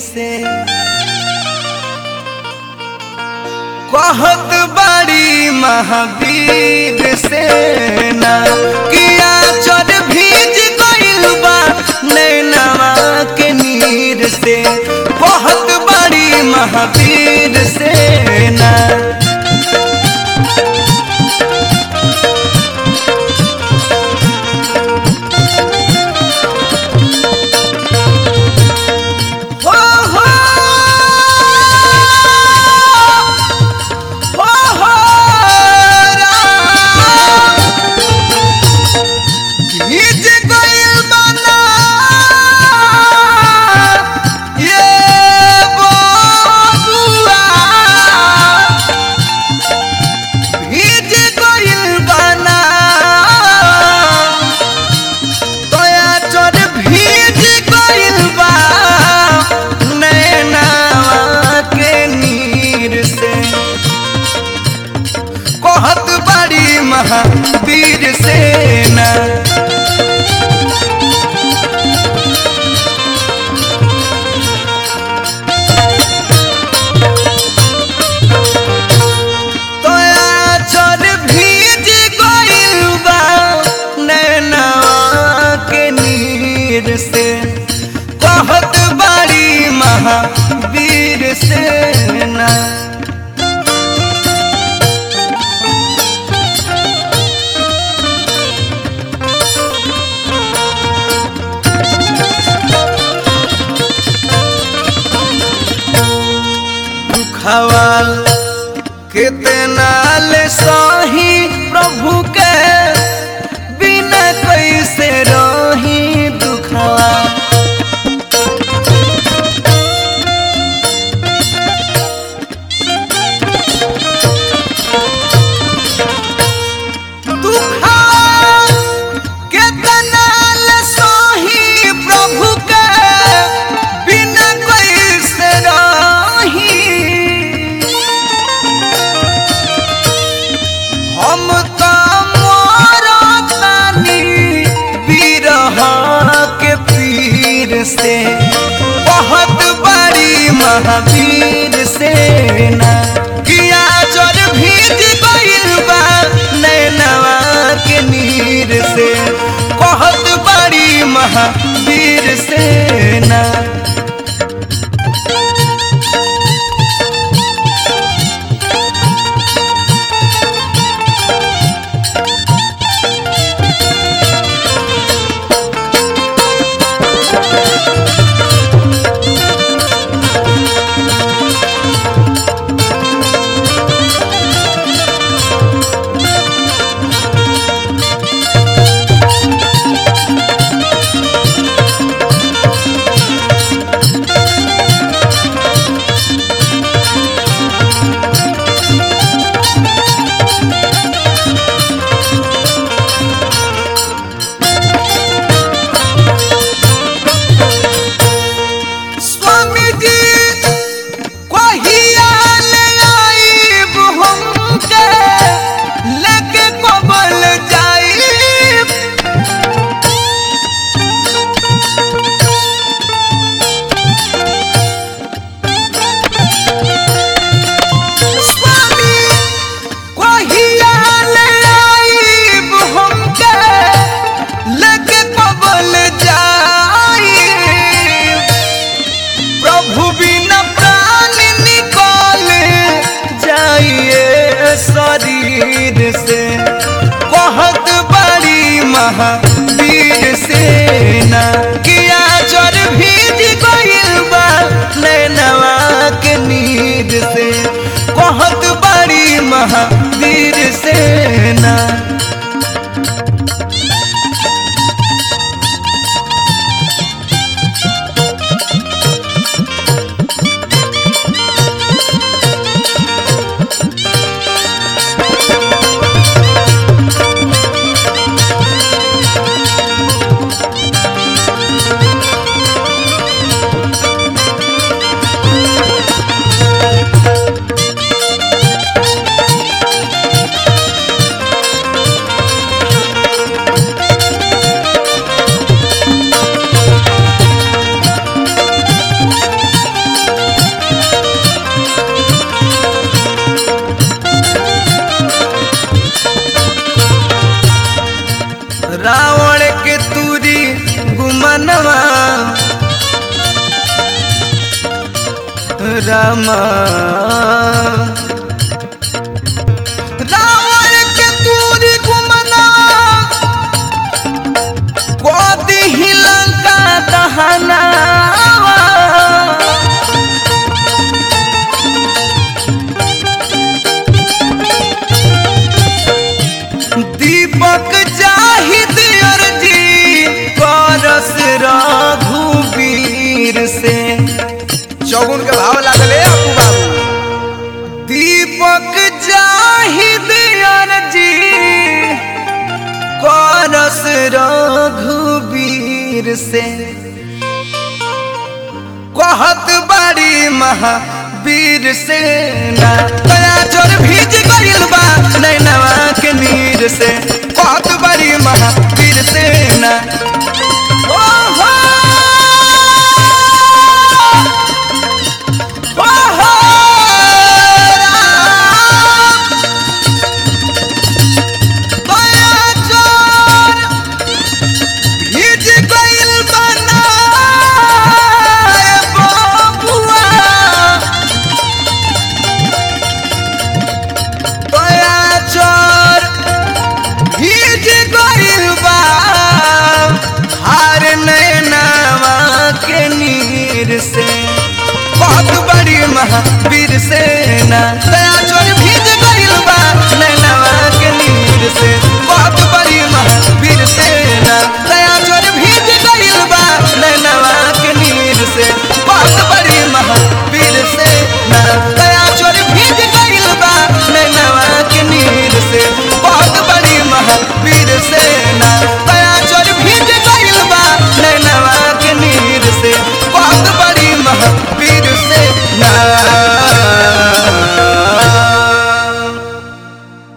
से कहत बड़ी महावीर से ना किया चर भीज गइल बा नैनवा के नीर से कहत बड़ी महावीर से ना हो हो हो हो राम भीज गइल बना ये बबुआ भीज गइल बना दया चोर भीज गइल बा नैनावा के नीर से कहत बड़ी महावीर सेना दया चोर भीज गइल बा नैनावा के नीर से कहत बड़ी महावीर सेना दुखवाल कितना ले सही प्रभु के बिना कैसे रही दुखवा दुखवाल कितना ले सही प्रभु के बिना कैसे रही हम त मरतानी बिरह के पीर से बहुत बड़ी महावीर से ना किया जर भीज गइल बा नैनवा के नीर से बहुत बड़ी महावीर से ना रामा रावण के तूरी गुमना कोदी ही लंका दहना दीपक जाहिद अर्जी करस रघुवीर से चौगुन के भाव लागले अपू बाबू दीपक जाहिद अर्जी करस रघुवीर से कहत बड़ी महावीर से ना दया जोर भीज गइल बा नैनवा के नीर से कहत बड़ी महावीर से ना ओ